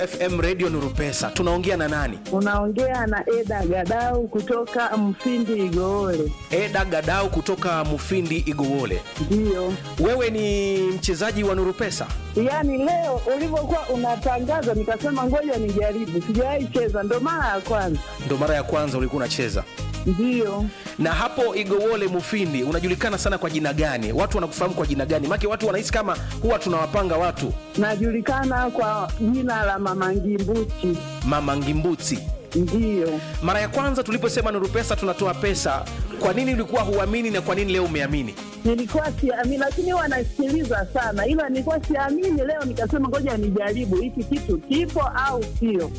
FM Radio Nuru Pesa. Tunaongea na nani? Unaongea na Eda Gadau kutoka Mfindi Igoole. Eda Gadau kutoka Mufindi Igowole. Ndiyo, Wewe ni mchezaji wa Nuru Pesa? yaani leo ulivyokuwa unatangaza nikasema ngoja nijaribu, sijawahi cheza, ndo mara ya kwanza. Ndo mara ya kwanza ulikuwa unacheza. Ndiyo, Na hapo Igowole Mufindi unajulikana sana kwa jina gani? Watu wanakufahamu kwa jina gani? Maana watu wanahisi kama huwa tunawapanga watu najulikana kwa jina la Mama Ngimbuchi. Mama Ngimbuti. Ndiyo, Mara ya kwanza tuliposema Nuru Pesa tunatoa pesa, kwa nini ulikuwa huamini na kwa nini leo umeamini? nilikuwa siamini, lakini huwa nasikiliza sana, ila nilikuwa siamini. Leo nikasema ngoja nijaribu hiki kitu kipo au sio.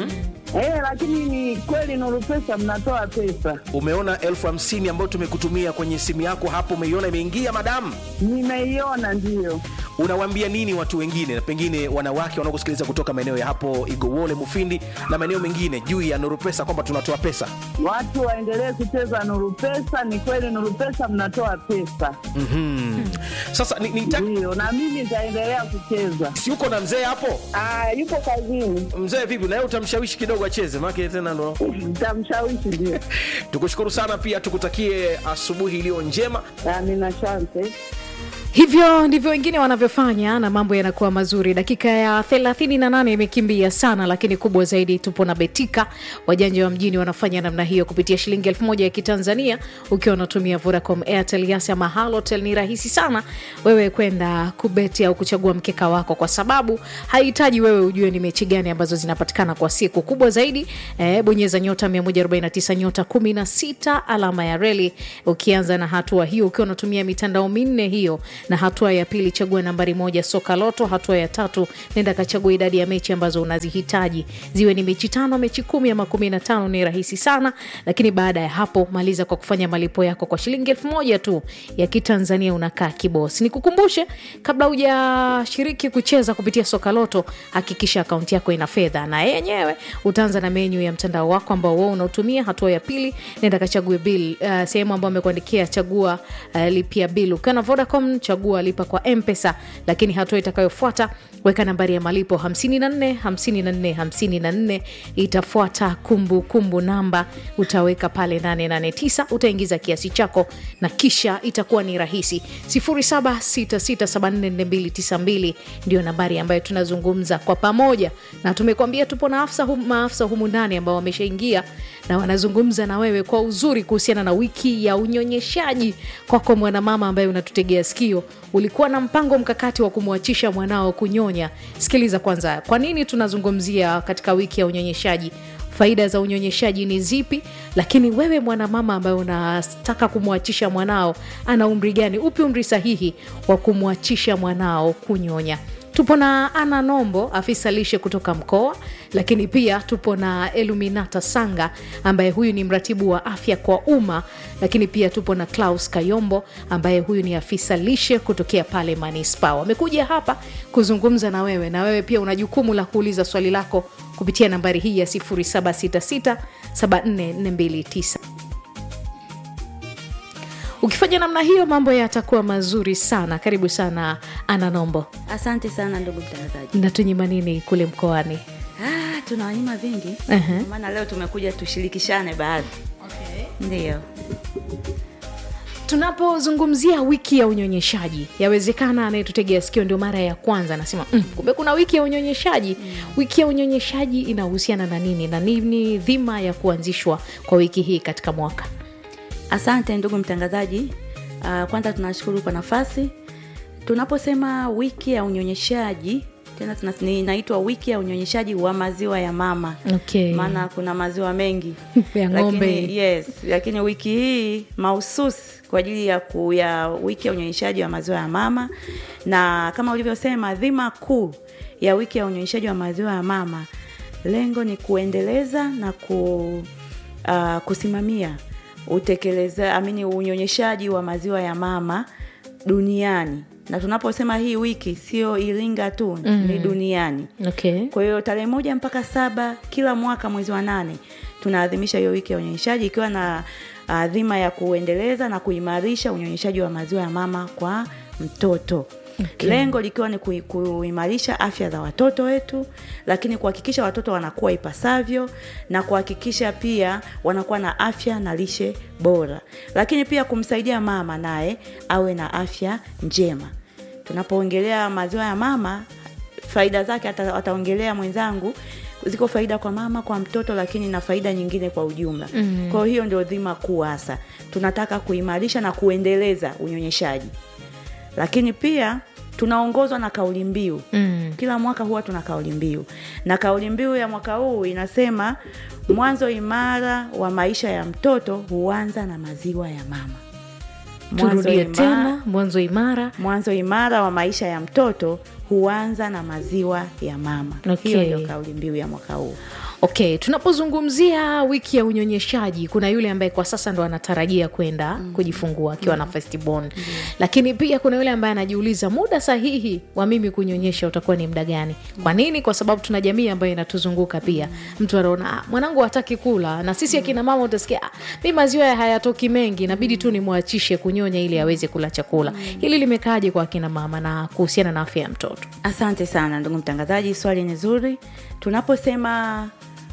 Eh, lakini ni kweli Nuru Pesa mnatoa pesa. Umeona elfu hamsini ambayo tumekutumia kwenye simu yako hapo, umeiona imeingia madamu? Nimeiona, ndiyo. Unawaambia nini watu wengine, na pengine wanawake wanaokusikiliza kutoka maeneo ya hapo Igowole, Mufindi na maeneo mengine juu ya Nuru Pesa kwamba tunatoa pesa? Watu waendelee kucheza Nuru Pesa. Ni kweli Nuru Pesa mnatoa pesa, Mhm. Sasa ni, ni ndiyo, na mimi nitaendelea kucheza. si uko na mzee hapo? Ah, yupo kazini, Mzee vipi, na yeye utamshawishi kidogo acheze, maana tena ndo nitamshawishi. Ndio, tukushukuru sana, pia tukutakie asubuhi iliyo njema. amina, asante. hivyo ndivyo wengine wanavyofanya na mambo yanakuwa mazuri dakika ya 38 imekimbia sana lakini kubwa zaidi tupo na betika wajanja wa mjini wanafanya namna hiyo kupitia shilingi elfu moja ya kitanzania ukiwa unatumia vodacom airtel yas ama halotel ni rahisi sana wewe kwenda kubeti au kuchagua mkeka wako kwa sababu hahitaji wewe ujue ni mechi gani ambazo zinapatikana kwa siku kubwa zaidi eh, bonyeza nyota 149 nyota 16 alama ya reli ukianza na hatua hiyo ukiwa unatumia mitandao minne hiyo na hatua ya pili chagua nambari moja soka loto hatua ya tatu nenda kachagua idadi ya mechi ambazo unazihitaji ziwe ni mechi tano mechi kumi ama kumi na tano ni rahisi sana lakini baada ya hapo maliza kwa kufanya malipo yako kwa shilingi elfu moja tu ya kitanzania unakaa kibosi nikukumbushe kabla hujashiriki kucheza kupitia soka loto hakikisha akaunti yako ina fedha na yenyewe utaanza na menyu ya mtandao wako ambao wao unaotumia hatua ya pili nenda kachague bill uh, sehemu ambayo amekuandikia chagua uh, lipia bill ukiwa na vodacom chagua lipa kwa mpesa lakini hatua itakayofuata weka nambari ya malipo 54 54 54 itafuata kumbukumbu kumbu namba utaweka pale 889 utaingiza kiasi chako na kisha itakuwa ni rahisi 0766744292 ndio nambari ambayo tunazungumza kwa pamoja na tumekuambia tupo na afisa hum, maafisa humu ndani ambao wameshaingia na wanazungumza na wewe kwa uzuri kuhusiana na wiki ya unyonyeshaji kwako mwanamama ambaye unatutegea sikio ulikuwa na mpango mkakati wa kumwachisha mwanao kunyonya sikiliza kwanza kwa nini tunazungumzia katika wiki ya unyonyeshaji faida za unyonyeshaji ni zipi lakini wewe mwanamama ambaye unataka kumwachisha mwanao ana umri gani upi umri sahihi wa kumwachisha mwanao kunyonya tupo na ana nombo afisa lishe kutoka mkoa lakini pia tupo na eluminata sanga ambaye huyu ni mratibu wa afya kwa umma lakini pia tupo na klaus kayombo ambaye huyu ni afisa lishe kutokea pale manispa wamekuja hapa kuzungumza na wewe na wewe pia una jukumu la kuuliza swali lako kupitia nambari hii ya 766 ukifanya namna hiyo mambo yatakuwa mazuri sana karibu sana ana nombo Asante sana ndugu mtangazaji. natunyima nini kule mkoani Ah, tuna wanyima vingi Ehe. Ndio maana leo tumekuja tushirikishane baadhi. Okay. Ndio. tunapozungumzia wiki ya unyonyeshaji yawezekana anayetutegea sikio ndio mara ya kwanza anasema mm, kumbe kuna wiki ya unyonyeshaji mm. wiki ya unyonyeshaji inahusiana na nini na nini dhima ya kuanzishwa kwa wiki hii katika mwaka Asante ndugu mtangazaji. Uh, kwanza tunashukuru kwa nafasi. Tunaposema wiki ya unyonyeshaji tena tuna- ni- inaitwa wiki ya unyonyeshaji wa maziwa ya mama Okay. maana kuna maziwa mengi Ya ng'ombe. lakini, yes, lakini wiki hii mahususi kwa ajili ya, ku, ya wiki ya unyonyeshaji wa maziwa ya mama na kama ulivyosema dhima kuu ya wiki ya unyonyeshaji wa maziwa ya mama lengo ni kuendeleza na ku, uh, kusimamia utekeleza amini unyonyeshaji wa maziwa ya mama duniani na tunaposema hii wiki sio iringa tu mm. ni duniani okay. kwa hiyo tarehe moja mpaka saba kila mwaka mwezi wa nane tunaadhimisha hiyo wiki ya unyonyeshaji ikiwa na uh, dhima ya kuendeleza na kuimarisha unyonyeshaji wa maziwa ya mama kwa mtoto okay. lengo likiwa ni kui- kuimarisha afya za watoto wetu lakini kuhakikisha watoto wanakuwa ipasavyo na kuhakikisha pia wanakuwa na afya na lishe bora lakini pia kumsaidia mama naye awe na afya njema tunapoongelea maziwa ya mama faida zake ata- ataongelea mwenzangu ziko faida kwa mama kwa mtoto lakini na faida nyingine kwa ujumla mm. kwa hiyo ndio dhima kuu hasa tunataka kuimarisha na kuendeleza unyonyeshaji lakini pia tunaongozwa na kauli mbiu mm. kila mwaka huwa tuna kauli mbiu na kauli mbiu ya mwaka huu inasema mwanzo imara wa maisha ya mtoto huanza na maziwa ya mama Mwanzo turudie ima- tena mwanzo imara mwanzo imara wa maisha ya mtoto huanza na maziwa ya mama Okay. hiyo ndio kauli mbiu ya mwaka huu okay tunapozungumzia wiki ya unyonyeshaji kuna yule ambaye kwa sasa ndo anatarajia kwenda mm. kujifungua akiwa mm. na firstborn mm. lakini pia kuna yule ambaye anajiuliza muda sahihi wa mimi kunyonyesha utakuwa ni muda gani kwa nini kwa sababu tuna jamii ambayo inatuzunguka pia mtu anaona "Ah, mwanangu hataki kula na sisi akina mama utasikia "Ah, mi maziwa ya hayatoki mengi inabidi tu nimwachishe kunyonya ili aweze kula chakula hili limekaaje kwa akina mama na kuhusiana na afya ya mtoto asante sana ndugu mtangazaji swali ni zuri tunaposema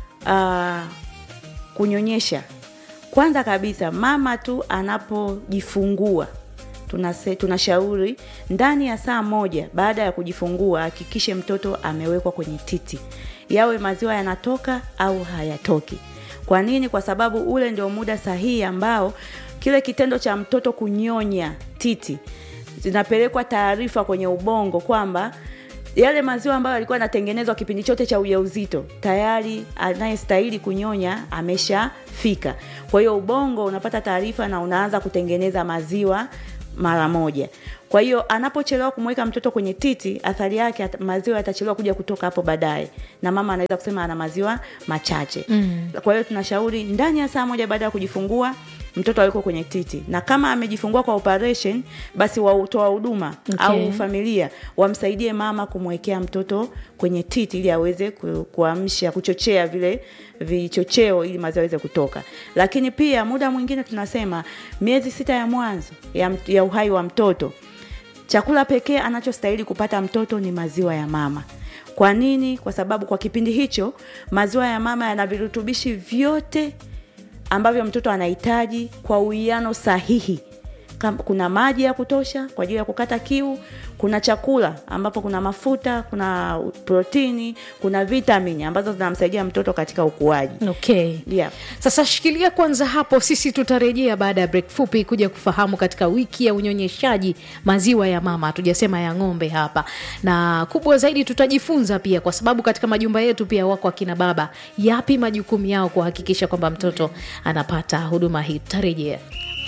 uh, kunyonyesha kwanza kabisa mama tu anapojifungua tunase, tunashauri ndani ya saa moja baada ya kujifungua hakikishe mtoto amewekwa kwenye titi yawe maziwa yanatoka au hayatoki kwa nini kwa sababu ule ndio muda sahihi ambao kile kitendo cha mtoto kunyonya titi zinapelekwa taarifa kwenye ubongo kwamba yale maziwa ambayo yalikuwa yanatengenezwa kipindi chote cha ujauzito tayari anayestahili kunyonya ameshafika kwa hiyo ubongo unapata taarifa na unaanza kutengeneza maziwa mara moja kwa hiyo anapochelewa kumweka mtoto kwenye titi athari yake at- maziwa yatachelewa kuja kutoka hapo baadaye na mama anaweza kusema ana maziwa machache mm. kwa hiyo tunashauri ndani ya saa moja baada ya kujifungua mtoto awekwe kwenye titi na kama amejifungua kwa operation basi wautoa huduma Okay. au familia wamsaidie mama kumwekea mtoto kwenye titi ili aweze ku- kuamsha kuchochea vile vichocheo ili maziwa aweze kutoka lakini pia muda mwingine tunasema miezi sita ya mwanzo ya, mt- ya uhai wa mtoto chakula pekee anachostahili kupata mtoto ni maziwa ya mama kwa nini kwa sababu kwa kipindi hicho maziwa ya mama yana virutubishi vyote ambavyo mtoto anahitaji kwa uwiano sahihi Kam- kuna maji ya kutosha kwa ajili ya kukata kiu kuna chakula ambapo kuna mafuta kuna protini kuna vitamini ambazo zinamsaidia mtoto katika ukuaji okay yeah. sasa shikilia kwanza hapo sisi tutarejea baada ya break fupi kuja kufahamu katika wiki ya unyonyeshaji maziwa ya mama hatujasema ya ng'ombe hapa na kubwa zaidi tutajifunza pia kwa sababu katika majumba yetu pia wako akina baba yapi majukumu yao kuhakikisha kwamba mtoto anapata huduma hii tutarejea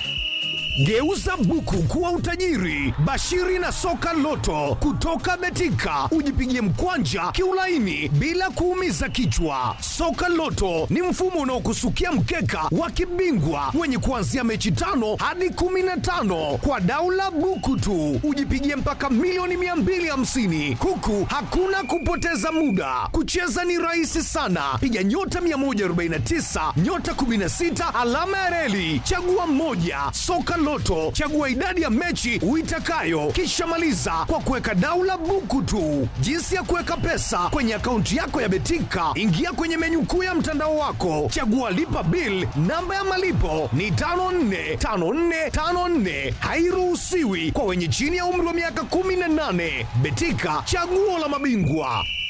Geuza buku kuwa utajiri. Bashiri na soka loto kutoka Betika, ujipigie mkwanja kiulaini bila kuumiza kichwa. Soka loto ni mfumo unaokusukia mkeka wa kibingwa wenye kuanzia mechi tano hadi kumi na tano kwa daula buku tu, ujipigie mpaka milioni 250 huku hakuna kupoteza muda. Kucheza ni rahisi sana, piga nyota 149 nyota 16 alama ya reli, chagua moja. Soka Loto, chagua idadi ya mechi uitakayo, kisha maliza kwa kuweka daula buku tu. Jinsi ya kuweka pesa kwenye akaunti yako ya Betika, ingia kwenye menyu kuu ya mtandao wako, chagua lipa bill. Namba ya malipo ni 545454, hairuhusiwi kwa wenye chini ya umri wa miaka 18. Betika, chaguo la mabingwa.